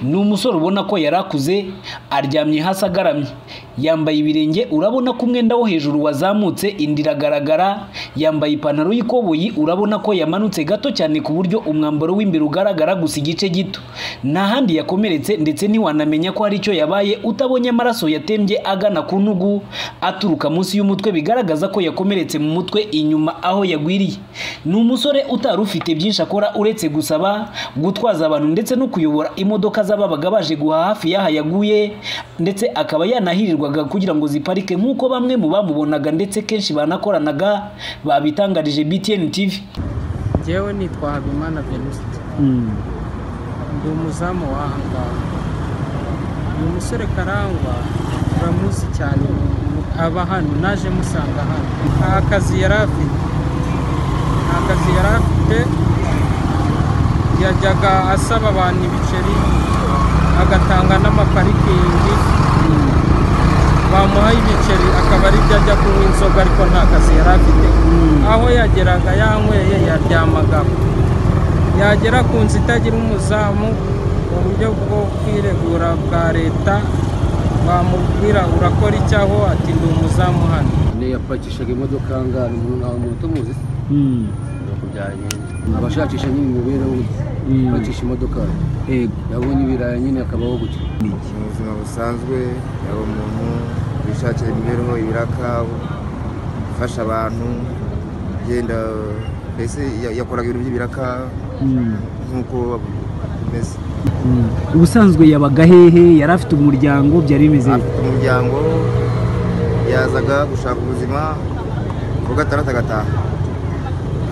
ni umusore ubona ko yari akuze aryamye hasi agaramye yambaye ibirenge urabona ko umwenda wo hejuru wazamutse indi iragaragara yambaye ipantaro y'ikoboyi urabona ko yamanutse gato cyane ku buryo umwambaro w'imbere ugaragara gusa igice gito nta handi yakomeretse ndetse ntiwanamenya ko hari icyo yabaye utabonye amaraso yatembye agana ku ntugu aturuka munsi y'umutwe bigaragaza ko yakomeretse mu mutwe inyuma aho yagwiriye ni umusore utari ufite byinshi akora uretse gusaba gutwaza abantu ndetse no kuyobora imodoka z'ababaga baje guhaha hafi y'aha yaguye ndetse akaba yanahirirwaga kugira ngo ziparike nk'uko bamwe mu bamubonaga ndetse kenshi banakoranaga babitangarije BTN TV ngewe nitwa habimana venuste ndi umuzamu w'aha ngaha uyu musore karangwa uramuzi cyane aba hano naje musanga hano nta kazi yari afite nta kazi yari afite yajyaga asaba abantu ibiceri agatanga n'amaparikingi bamuha ibiceri akaba ari byo ajya kunywa inzoga ariko nta kazi yari afite aho yageraga yanyweye yaryamaga yagera ku nzu itagira umuzamu mu buryo bwo kwiregura bwa leta bamubwira urakora icyaho ati ndi umuzamu hano yapakishaga imodoka ngari umuntu ntawe umuntu utumuzi abashakisha nyine imibereho ye bakisha imodoka yabonye ibirayi nyine akabaho gutyo mu buzima busanzwe yaba umuntu wishakira imibereho ibirakabu ufasha abantu agenda mbese ya- yakoraga ibintu by'ibirakabu nk'uko bimeze ubusanzwe yabaga hehe yari afite umuryango byari bimeze afite umuryango yazaga gushaka ubuzima ku gatandatu agataha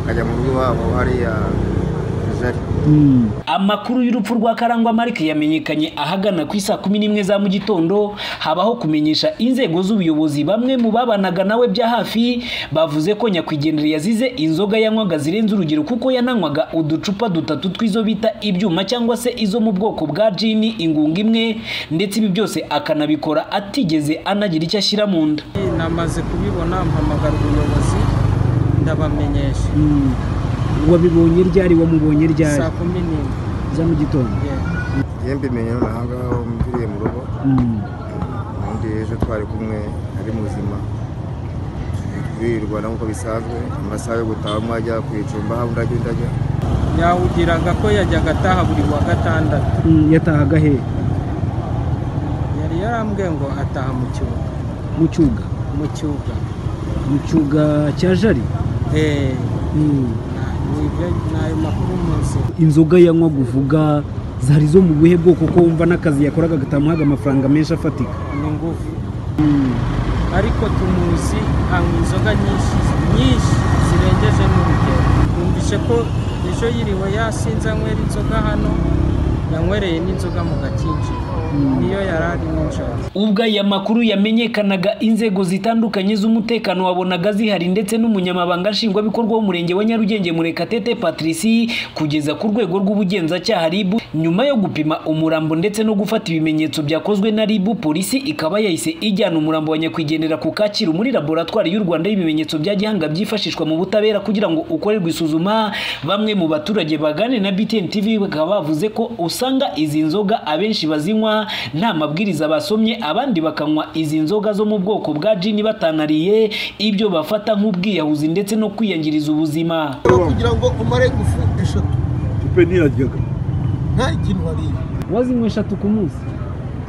akajya mu rugo iwabo hariya jari amakuru y'urupfu rwa karangwa marike yamenyekanye ahagana ku isaa kumi n'imwe za mu gitondo habaho kumenyesha inzego z'ubuyobozi bamwe mu babanaga nawe bya hafi bavuze ko nyakwigendera yazize inzoga yanywaga zirenze urugero kuko yananywaga uducupa dutatu tw'izo bita ibyuma cyangwa se izo mu bwoko bwa jini ingunga imwe ndetse ibi byose akanabikora atigeze anagira icyo ashyira mu nda namaze kubibona mpamagara ubuyobozi ndabamenyesha wabibonye ryari wamubonye saa kumi n'imwe za mu gitondo yeah. njye mbimenye noneho aha ngaho mviriye mu rugo ubundi ejo twari kumwe ari muzima twirirwana nk'uko bisanzwe amasaha yo gutaha amwe ajya ku icumba undi ajya undi ajya yawugiraga ko yajyaga ataha buri wa gatandatu yatahaga he yari yarambwiye ngo ataha mu cyuga mu cyuga mu cyuga mu cyuga cya jari Eh, ni ibyo- ni ayo makuru munsi inzoga yanywa uvuga zari zo mu buhe bwoko ko wumva n'akazi yakoraga gatamuhaga amafaranga menshi afatika ni ngufu ariko tumuzi anywa inzoga nyinshi nyinshi zirengeje n'urugero twumvise ko ejo yiriwe yasinze anywera inzoga hano yanywereye n'inzoga mu gakinjiro niyo yari ari nijoro ubwo aya makuru yamenyekanaga inzego zitandukanye z'umutekano wabonaga zihari ndetse n'umunyamabanga nshingwabikorwa w'umurenge wa nyarugenge murekatete patrici kugeza ku rwego rw'ubugenzacyaha ribu nyuma yo gupima umurambo ndetse no gufata ibimenyetso byakozwe na ribu polisi ikaba yahise ijyana umurambo wa nyakwigendera ku kacyiru muri laboratwari y'u rwanda y'ibimenyetso bya gihanga byifashishwa mu butabera kugira ngo ukorerwe isuzuma bamwe mu baturage baganira na btn tv bakaba bavuze ko usanga izi nzoga abenshi bazinywa nta mabwiriza basomye abandi bakanywa izi nzoga zo mu bwoko bwa jini batanariye ibyo bafata nk'ubwiyahuzi ndetse no kwiyangiriza ubuzima kugira ngo umare ingufu eshatu tupe ntiyaryaga nta ikintu wariye wazinywa eshatu ku munsi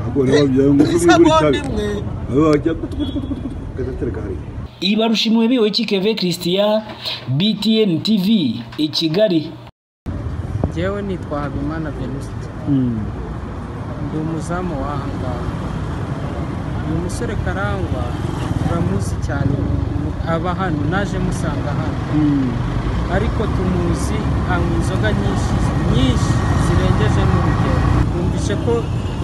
ntabwo nababyaye ngo isa mwigure bombi itabi imwe aba bajya gutugutugutugutugu gatereka hariya ibarushimuwe bihoyiki keve christian btn tv i kigali ngewe nitwa habimana venuste ndi umuzamu w'aha ngaha uyu musore karangwa uramuzi cyane aba hano naje musanga hano ariko tumuzi anywa inzoga nyinshi nyinshi zirengeje n'urugero twumvise ko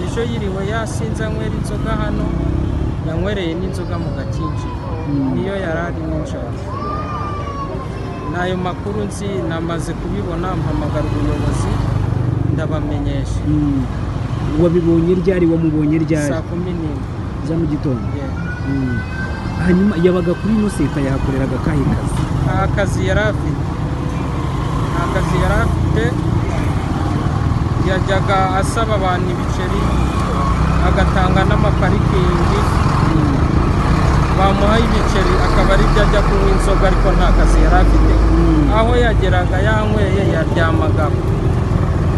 ejo yiriwe yasinze anywera inzoga hano yanywereye n'inzoga mu gakinjiro niyo yari ari nijoro ni ayo makuru nzi namaze kubibona mpamagara ubuyobozi ndabamenyesha wabibonye ryari wamubonye saa kumi n'imwe za mu gitondo yeah. hanyuma yabaga kuri ino seta yahakoreraga akahe kazi nta kazi yari afite nta kazi yari afite yajyaga asaba abantu ibiceri agatanga n'amaparikingi bamuha ibiceri akaba ari byo ajya kunywa inzoga ariko nta kazi yari afite aho yageraga yanyweye yaryamaga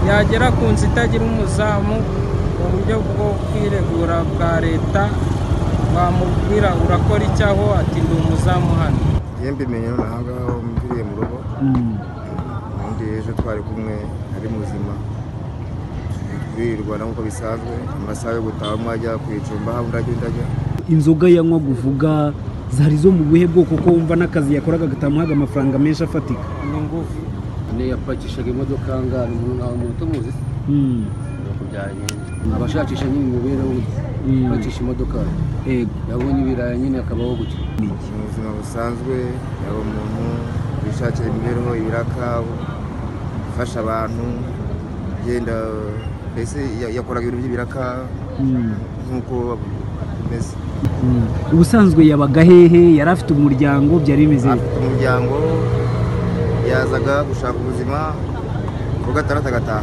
yagera ku nzu itagira umuzamu uburyo bwo kwiregura bwa leta bamubwira urakora iki aho ati ndi umuzamu hano iyo mbimenye noneho aha ngaha mviriye mu rugo ubundi ejo twari kumwe ari muzima twirirwana nk'uko bisanzwe amasaha yo gutaha umwe ajya ku icumba aho undi agenda ajya inzoga yanywaga uvuga zari zo mu buhe bwoko ko wumva n'akazi yakoraga gatamuhaga amafaranga menshi afatika ni ngufu ane yapakishaga imodoka ngana umuntu ntawe umuntu utumuzi ni uko byagenze abashakisha nyine imibereho ye bakisha imodoka Yego. yabonye ibirayi nyine akabaho gutyo mu buzima busanzwe yaba umuntu wishakira imibereho ibiraka ufasha abantu agenda mbese ya- yakoraga ibintu by'ibiraka nk'uko bimeze ubusanzwe yabaga hehe yari afite umuryango byari bimeze afite umuryango yazaga gushaka ubuzima ku gatandatu agataha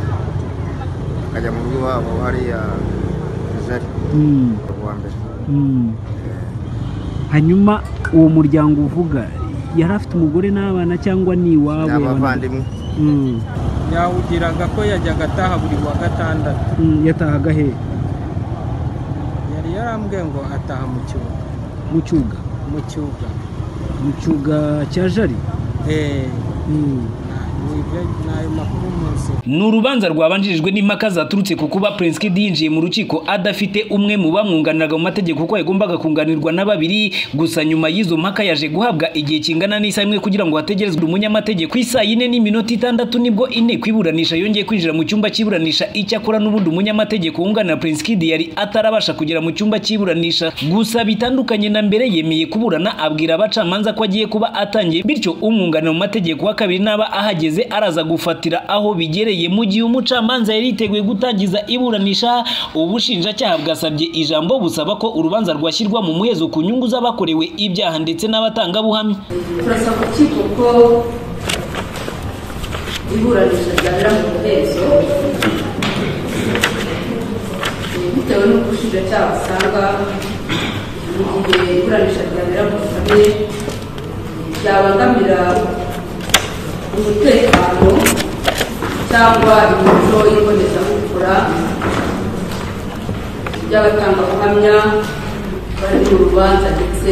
akajya mu rugo iwabo hariya jari Mm, uwa mbere mm. hanyuma uwo muryango uvuga yari afite umugore n'abana cyangwa ni ni iwabo abavandimwe Mm, yawugiraga ko yajyaga ataha buri wa gatandatu mm, yatahaga hehe yari yarambwiye ngo ataha mu cyuga mu cyuga mu cyuga mu cyuga cya jari Eh, Mm. ni ibyo- ni ayo makuru munsi ni urubanza rwabanjirijwe n'impaka zaturutse ku kuba Prince Kid yinjiye mu rukiko adafite umwe mu bamwunganiraga mu mategeko kuko yagombaga kunganirwa na babiri gusa nyuma y'izo mpaka yaje guhabwa igihe kingana n'isaha imwe kugira ngo hategerezwe umunyamategeko ku isaha yine n'iminota itandatu nibwo inteko iburanisha yongeye kwinjira mu cyumba cy'iburanisha icyakora n'ubundi umunyamategeko wunganira Prince Kid yari atarabasha kugera mu cyumba cy'iburanisha gusa bitandukanye na mbere yemeye kuburana abwira abacamanza ko agiye kuba atangiye bityo umwunganira mu mategeko wa kabiri n'aba ahageze araza gufatira aho bigereye mu gihe umucamanza yari yiteguye gutangiza iburanisha ubushinjacyaha bwasabye ijambo busaba ko urubanza rwashyirwa mu muhezo ku nyungu z'abakorewe ibyaha ndetse n'abatangabuhamya turasaba urukiko ko iburanisha ryabera mu muhezo bitewe n'uko ubushinjacyaha busanga mu gihe iburanisha ryabera mu busabe byabangamira umutekano cyangwa imico y'ibonezabupfura by'abatangabuhamya bari mu rubanza ndetse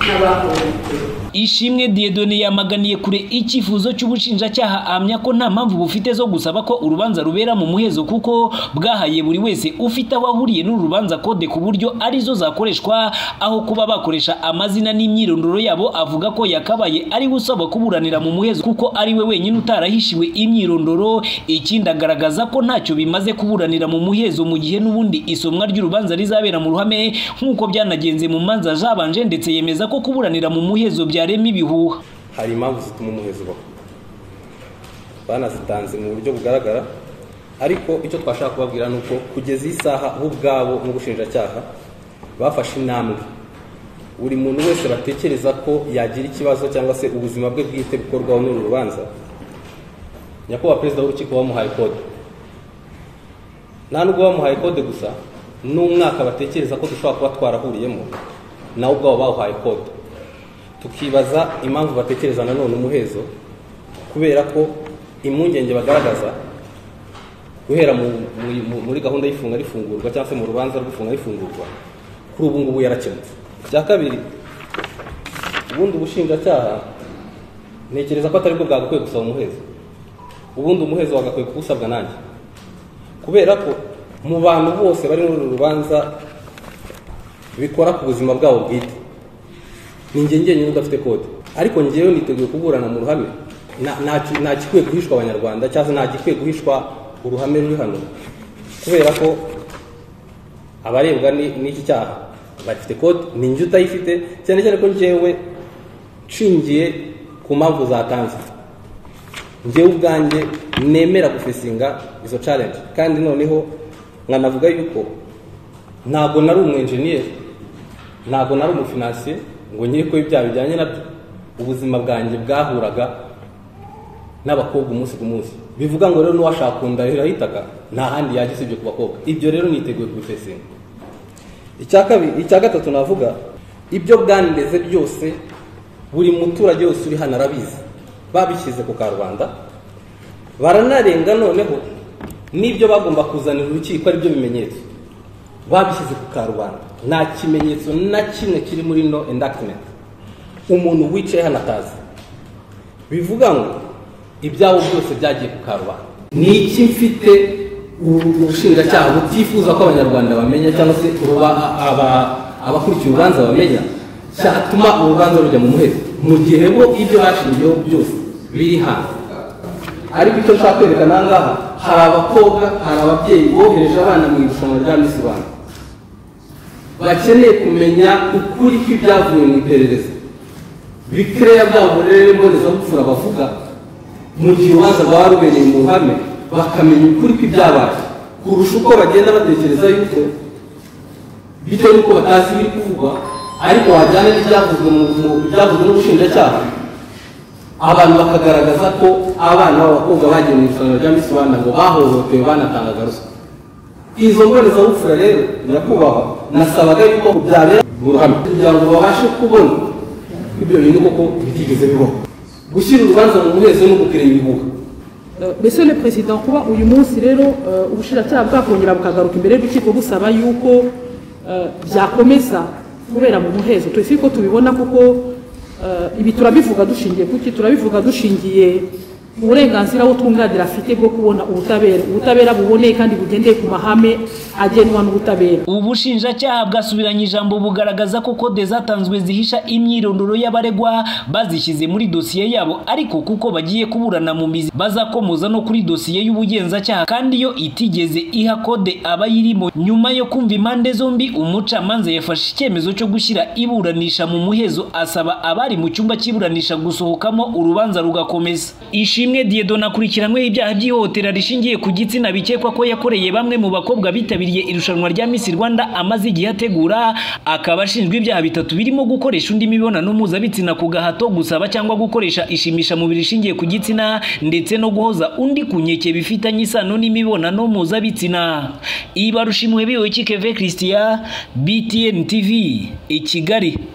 n'abahohotewe Ishimwe Dieudonne yamaganiye kure icyifuzo cy'ubushinjacyaha ahamya ko nta mpamvu bufite zo gusaba ko urubanza rubera mu muhezo kuko bwahaye buri wese ufite aho ahuriye n'urubanza kode ku buryo arizo zakoreshwa aho kuba bakoresha amazina n'imyirondoro yabo avuga ko yakabaye ari usaba kuburanira mu muhezo kuko ari we wenyine utarahishiwe imyirondoro ikindi agaragaza ko ntacyo bimaze kuburanira mu muhezo mu gihe n'ubundi isomwa ry'urubanza rizabera mu ruhame nk'uko byanagenze mu manza zabanje ndetse yemeza ko kuburanira mu muhezo byarema ibihuha hari impamvu zituma umuhezi ubaho banazitanze mu buryo bugaragara ariko icyo twashaka kubabwira ni uko kugeza iyi saha bo ubwabo n'ubushinjacyaha bafashe intambwe buri muntu wese batekereza ko yagira ikibazo cyangwa se ubuzima bwe bwite bukorwaho n'uru rubanza nyakubahwa perezida w'urukiko wamuhaye kode nta nubwo bamuhaye kode gusa n'umwaka batekereza ko dushobora kuba twarahuriyemo nawe ubwabo bawuhaye kode tukibaza impamvu batekereza nanone umuhezo kubera ko impungenge bagaragaza guhera mu, mu, mu, muri gahunda y'ifunga rifungurwa cyangwa se mu rubanza rw'ifunga rifungurwa kuri ubu ngubu yarakemutse icya kabiri ubundi ubushinjacyaha ntekereza ko atari bwo bwagakwiye gusaba umuhezo ubundi umuhezo wagakwiye kuwusabwa nanjye kubera ko mu bantu bose bari muri uru rubanza bikora ku buzima bwabo bwite ni njye njyenyine udafite kode ariko njyewe niteguye kuburana mu ruhame nta nta- nta gikwiye guhishwa abanyarwanda cyangwa se nta gikwiye guhishwa uruhame ruri hano kubera ko abarebwa ni- n'iki cyaha bafite kode ni njye utayifite cyane cyane ko njyewe nshingiye ku mpamvu zatanze njyewe ubwanjye nemera gufesinga izo challenge kandi noneho nkanavuga yuko ntabwo nari umwenjeniyeri ntabwo nari umufinansiye ngo nkiri ko ibyaha bijyanye nabyo ubuzima bwanjye bwahuraga n'abakobwa umunsi ku munsi bivuga ngo rero n'uwashaka kunda rirahitaga nta handi yajya usibye ku bakobwa ibyo rero niteguye kubifesinga icya kabiri icya gatatu navuga ibyo bwandeze byose buri muturage wese uri hano arabizi babishyize ku karubanda baranarenga noneho n'ibyo bagomba kuzanira urukiko ari byo bimenyetso babishyize ku karubanda nta kimenyetso na kimwe kiri muri no endagimenti umuntu wicaye hano atazi bivuga ngo ibyawo byose byagiye ku karubanda ni iki mfite ubushinjacyaha butifuza ko abanyarwanda bamenya cyangwa se abakurikiye urubanza bamenya cyatuma urubanza rujya mu muhezo mu gihe bo ibyo bashingiyeho byose biri hanze ariko icyo nshaka kwerekana aha ngaha hari abakobwa hari ababyeyi bohereje abana mu irushanwa rya misi rwanda bakeneye kumenya ukuri kw'ibyavuye mu iperereza bikereya bwabo rero mbonezabupfura bavuga mu gihe urubanza rwaba rubereye mu ruhame bakamenya ukuri kw'ibyabaye kurusha uko bagenda batekereza yuko bitewe n'uko batazi ibiri kuvugwa ariko wajyana n'ibyavuzwe mu byavuzwe n'ubushinjacyaha abantu bakagaragaza ko abana b'abakobwa bagiye mu irushanwa rya misi rwanda ngo bahohotewe banatangaga ruswa izo mbonezabupfura rero birakubahwa nasabaga yuko byabera mu ruhame kugira ngo babashe kubona ibyo bintu koko bitigeze bibaho gushyira urubanza mu muhezo no gukerera ibibuga mbese le perezida kuba uyu munsi rero ubushinjacyaha bwakongera bukagaruka imbere y'urukiko busaba yuko byakomeza kubera mu muhezo twese ko tubibona kuko ibi turabivuga dushingiye kuki turabivuga dushingiye uburenganzira twunganira afite bwo kubona ubutabera ubutabera buboneye kandi bugendeye ku mahame agenwa n'ubutabera ubushinjacyaha bwasubiranye ijambo bugaragaza ko kode zatanzwe zihisha imyirondoro y'abaregwa bazishyize muri dosiye yabo ariko kuko bagiye kuburana mu mizi bazakomoza no kuri dosiye y'ubugenzacyaha kandi iyo itigeze iha kode abayirimo nyuma yo kumva impande zombi umucamanza yafashe icyemezo cyo gushyira iburanisha mu muhezo asaba abari mu cyumba cy'iburanisha gusohokamo urubanza rugakomeza ishimwe diedona akurikiranyweho ibyaha by'ihohotera rishingiye ku gitsina bikekwa ko yakoreye bamwe mu bakobwa bitabiriye irushanwa rya Miss Rwanda amaze igihe ategura akaba ashinjwa ibyaha bitatu birimo gukoresha undi mibonano mpuzabitsina ku gahato gusaba cyangwa gukoresha ishimisha mubiri rishingiye ku gitsina ndetse no guhoza undi ku nkeke bifitanye isano n'imibonano mpuzabitsina ibarusha imuhebiwe kikeve christian btn tv i kigali